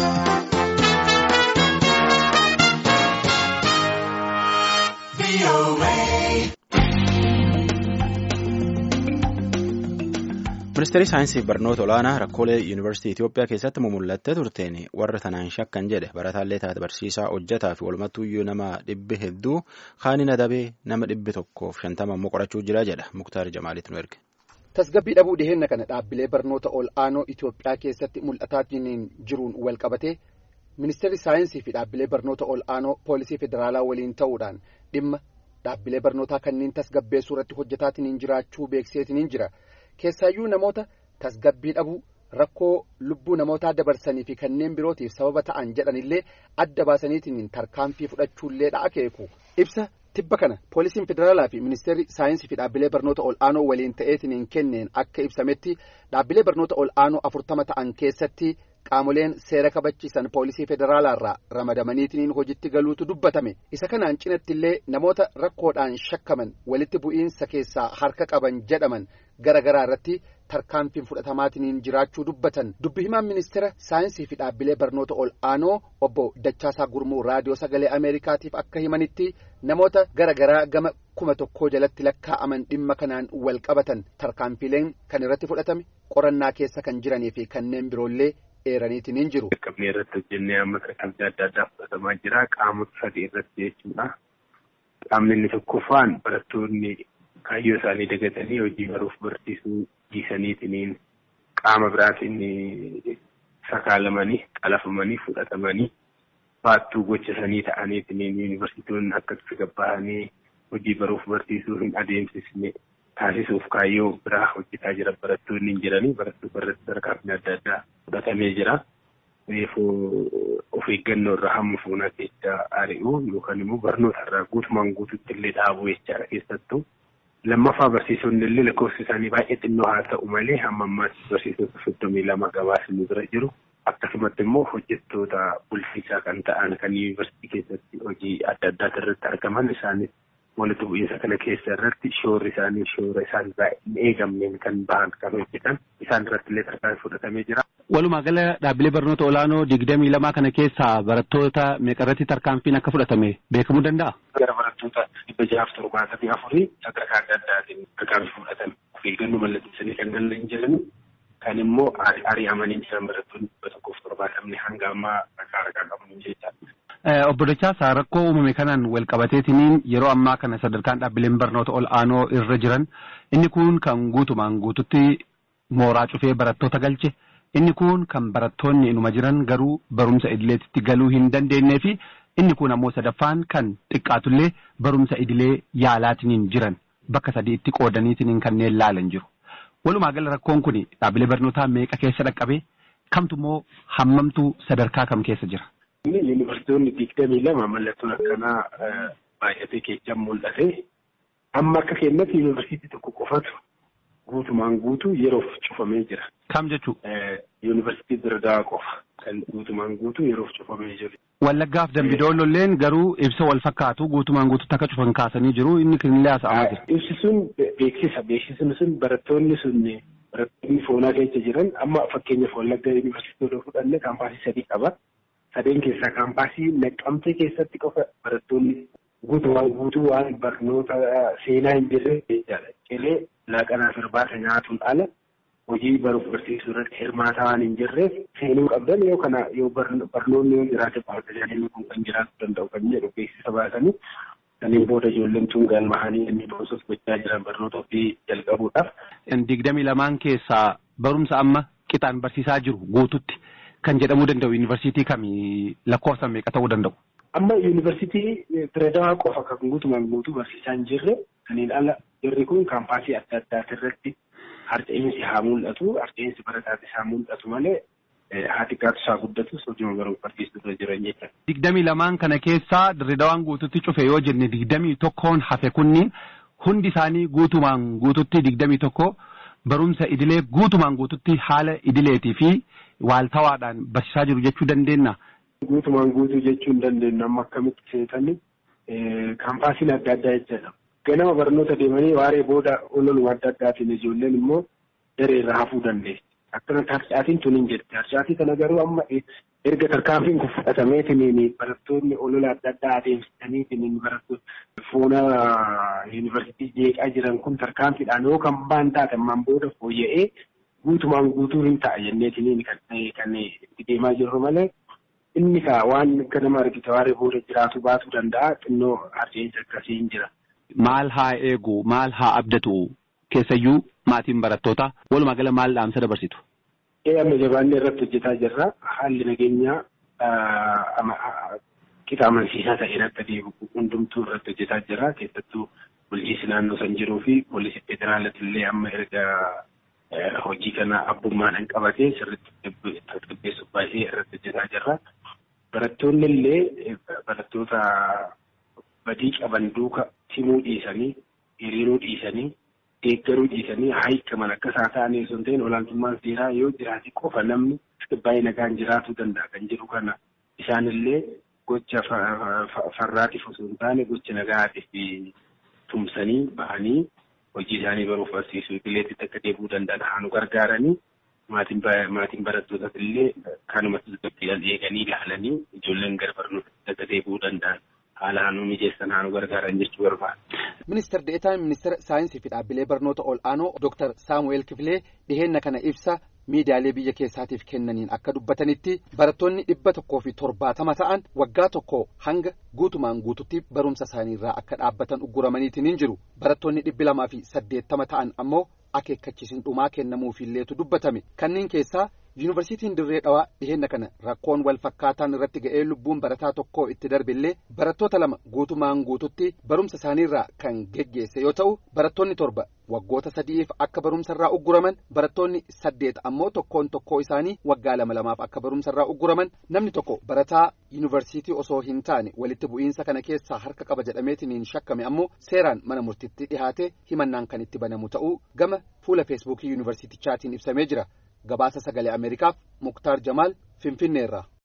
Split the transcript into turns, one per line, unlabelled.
Ministeerri saayinsii fi barnoota olaanaa rakkoolee yuunivarsiitii Itoophiyaa keessatti mumullattee turteen warra tanaan shakkan jedhe barataallee taate barsiisaa hojjetaa fi walumattuyyuu nama dhibbi hedduu kaaniin adabee nama dhibbi tokkoof shantama immoo qorachuu jira jedha Muktaar Jamaaliit nu erge.
Tasgabbii dhabuu dhiheenya kana dhaabbilee barnoota ol'aanoo Itoophiyaa keessatti mul'ataatiin jiruun wal qabatee ministeerri saayinsii fi dhaabbilee barnoota ol'aanoo poolisii federaalaa waliin ta'uudhaan dhimma dhaabbilee barnootaa kanneen tasgabbeessuu irratti hojjetaatiin jiraachuu beekseetiin jira. Keessaayyuu namoota tasgabbii dhabuu rakkoo lubbuu namootaa dabarsanii fi kanneen birootiif sababa ta'an jedhanillee adda baasaniitiin tarkaanfii fudhachuullee akeeku ibsa tibba kana poolisiin federaalaa fi ministeerri saayinsii fi dhaabbilee barnoota ol'aanoo waliin ta'eetiin kenneen akka ibsametti dhaabbilee barnoota ol'aanoo afurtama ta'an keessatti qaamoleen seera kabachiisan poolisii federaalaarraa ramadamaniitiin hojitti galuutu dubbatame isa kanaan cinatti illee namoota rakkoodhaan shakkaman walitti bu'iinsa keessaa harka qaban jedhaman gara garaa irratti tarkaanfiin fudhatamaatiin jiraachuu dubbatan dubbi himaan ministeera saayinsii fi dhaabbilee barnoota ol'aanoo obbo Dachaasaa Gurmuu raadiyoo sagalee Ameerikaatiif akka himanitti namoota gara garaa gama kuma tokkoo jalatti lakkaa'aman dhimma kanaan wal qabatan tarkaanfiileen kan irratti fudhatame qorannaa keessa kan jiranii fi kanneen biroollee eeraniitiin hin jiru.
Qaqqabnee irratti hojjennee amma tarkaanfii adda addaa fudhatamaa jira. Qaamota sadii irratti jechuudha. Qaamni inni tokkoffaan barattoonni kaayyoo isaanii dagatanii hojii baruuf barsiisuu dhiisaniitiin qaama biraatiin sakaalamanii qalafamanii fudhatamanii baattuu gochasanii ta'aniitiin yuunivarsiitonni akkatti gabbahanii hojii baruuf barsiisuu hin adeemsisne taasisuuf kaayyoo biraa hojjetaa jira barattoonni hin jiranii barattoota irratti tarkaanfii adda addaa fudhatamee jira. Reefuu of eeggannoo irraa hamma fuunaa keessa ari'uu yookaan immoo barnoota irraa guutumaan guututti illee dhaabuu jechaadha keessattuu. Lammaffaa barsiisonni illee lakkoofsi isaanii baay'ee xinnoo haa ta'u malee hamma ammaatti barsiisota soddomii lama gabaasni bira jiru. Akkasumatti immoo hojjettoota bulchiinsaa kan ta'an kan yuunivarsiitii keessatti hojii adda addaa irratti argaman isaanis walitti bu'iinsa kana keessa irratti shoorri isaanii shoora isaan baay'een eegamneen kan bahan kan hojjetan isaan irratti illee tarkaanfii fudhatamee jira.
Walumaa gala dhaabbilee barnoota olaanoo digdamii lamaa kana keessaa barattoota meeqarratti tarkaanfiin akka fudhatame beekamuu danda'a?
Gara barattoota dhibba jahaaf torbaatamii afurii sadarkaa adda addaatiin tarkaanfii fudhatame. Of eeggannoo mallatteessanii kan galan jiran kan immoo ari'amanii jiran barattoonni dhibba tokkoof torbaatamni hanga ammaa rakaa rakaa qabu jechaadha.
Obbo Dachaasaa rakkoo uumame kanaan wal qabateetiniin yeroo ammaa kana sadarkaan dhaabbileen barnoota ol'aanoo irra jiran inni kun kan guutumaan guututti mooraa cufee barattoota galche inni kun kan barattoonni inuma jiran garuu barumsa idileetitti galuu hin dandeenyee fi inni kun ammoo sadaffaan kan xiqqaatullee barumsa idilee yaalaatiniin jiran bakka sadiitti qoodaniitiniin kanneen laalan jiru. Walumaa gala rakkoon kun dhaabbilee barnootaa meeqa keessa dhaqqabee kamtu immoo hammamtu sadarkaa kam keessa jira?
Yuunivarsiitonni digdamii lama mallattoon akkanaa baay'atee keessaa mul'ate. Amma akka keenyatti yuunivarsiitii tokko qofatu guutumaan guutuu yeroof cufamee jira.
Kam jechuun?
Yuunivarsiitii Dirdaa qofa kan guutumaan guutuu yeroof cufamee jiru.
Wallaggaaf Dambidoololleen garuu ibsa wal fakkaatu guutumaan guututti akka cufan kaasanii jiru inni kunillee haasa'amaa jira.
Ibsi sun beeksisa beeksisni sun barattoonni sun barattoonni foonaa keessa jiran amma fakkeenyaaf Wallagga yuunivarsiitii fudhanne kaampaasii sadii qaba. sadeen keessaa kaampaasii naqqamtee keessatti qofa barattoonni guutumaan guutuu waan barnoota seenaa hin jirre jechaadha. Qilee laaqanaaf irbaata nyaatuun ala hojii baruuf barsiisuu irratti hirmaataa waan hin jirreef seenuu qabdan yoo kana yoo barnoonni yoo jiraate tajaajilli kun kan jiraachuu danda'u kan jedhu beeksisa baasanii kanneen booda ijoolleen tun galmahanii inni boosas gochaa jiran barnoota ofii jalqabuudhaaf.
Digdamii lamaan keessaa barumsa amma qixaan barsiisaa jiru guututti. Kan jedhamuu danda'u yuunivarsiitii kamii lakkoofsa meeqa ta'uu danda'u?
Amma yuunivarsiitii Direedawaa qofa kan guutumaan guutuu barsiisaa hin jirre kanneen ala jirri kun kaampaasii adda addaati irratti harca'insi haa mul'atu harca'insi barataatis haa mul'atu malee haa xiqqaatu isaa guddatus hojii baruuf barsiisuu irra jiran jechuudha.
Digdamii lamaan kana keessaa Direedawaan guututti cufe yoo jenne digdamii tokkoon hafe kunniin hundi isaanii guutumaan guututti digdamii tokko barumsa idilee guutumaan guututti haala idileetii fi waaltawaadhaan barsiisaa jiru jechuu dandeenya.
Guutumaan guutuu jechuu hin dandeenyu amma akkamitti seetanii kaampaasiin adda addaa jechuudha. Ganama barnoota deemanii waaree booda ololuma adda addaatiin ijoolleen immoo daree irraa hafuu dandeessi. Akkanatti harcaatiin tun hin jirti. Harcaatii kana garuu amma erga tarkaanfiin kun fudhatameetiin barattoonni olola adda addaa adeemsisaniitiin barattoonni fuula yuunivarsiitii jeeqaa jiran kun tarkaanfiidhaan yoo kan baan taate ammaan booda fooyya'ee guutumaan guutuu hin ta'a jenneetiin kan itti deemaa jirru malee inni kaa waan akka nama argite waaree booda jiraatu baatuu danda'a xinnoo harceensa akkasii hin jira.
Maal haa eegu maal haa abdatu keessayyuu maatiin barattoota walumaa gala maal dhaamsa dabarsitu?
Ee amma jabaannee irratti hojjetaa jirra. Haalli nageenyaa qixa amansiisaa ta'een akka deemu hundumtuu irratti hojjetaa jira. Keessattuu bulchiinsi naannoo san jiruu fi poolisii federaalati illee amma erga hojii kana abbummaadhaan qabatee sirriitti tasgabbeessuuf baay'ee irratti hojjetaa jirra. Barattoonni illee barattoota badii qaban duuka timuu dhiisanii hiriiruu dhiisanii deeggaruu dhiisanii haayikaman akka isaa ta'anii osoo hin ta'in olaantummaan seeraa yoo jiraate qofa namni baay'ee nagaan jiraatuu danda'a kan jedhu kana isaanillee gocha farraatiif osoo hin taane gocha nagaatiif tumsanii bahanii hojii isaanii baruuf barsiisuu idileetti akka deebi'uu danda'an haanu gargaaranii maatiin barattootas illee kanuma tasgabbiidhaan eeganii ilaalanii ijoolleen gara barnootaatti akka deebi'uu danda'an. haala haanuu mijeessan haanu gargaaran jechuu barbaada.
Ministeer Deetaan Ministeera Saayinsii fi Dhaabbilee Barnoota Ol'aanoo Dr. Saamu'eel Kifilee dhiheenna kana ibsa miidiyaalee biyya keessaatiif kennaniin akka dubbatanitti barattoonni dhibba tokkoo fi torbaatama ta'an waggaa tokko hanga guutumaan guututti barumsa isaaniirraa akka dhaabbatan ugguramaniitiin hin jiru. Barattoonni dhibbi lamaa fi saddeettama ta'an ammoo akeekkachiisin dhumaa kennamuufiilleetu dubbatame. Kanneen keessaa yuunivarsiitiin dirree dhawaa dhiheenna kana rakkoon wal fakkaataan irratti ga'ee lubbuun barataa tokkoo itti darbillee barattoota lama guutumaan guututti barumsa isaaniirraa kan geggeesse yoo ta'u barattoonni torba waggoota sadi'iif akka barumsarraa ugguraman barattoonni saddeet ammoo tokkoon tokkoo isaanii waggaa lama lamaaf akka barumsarraa ugguraman namni tokko barataa yuunivarsiitii osoo hin taane walitti bu'iinsa kana keessaa harka qaba jedhameetiin shakkame ammoo seeraan mana murtiitti dhihaate himannaan kan itti banamu ta'uu gama fuula feesbuukii yuunivarsiitichaatiin ibsamee jira. gabaasa sagalee ameerikaaf muktaar jamaal finfinneerraa.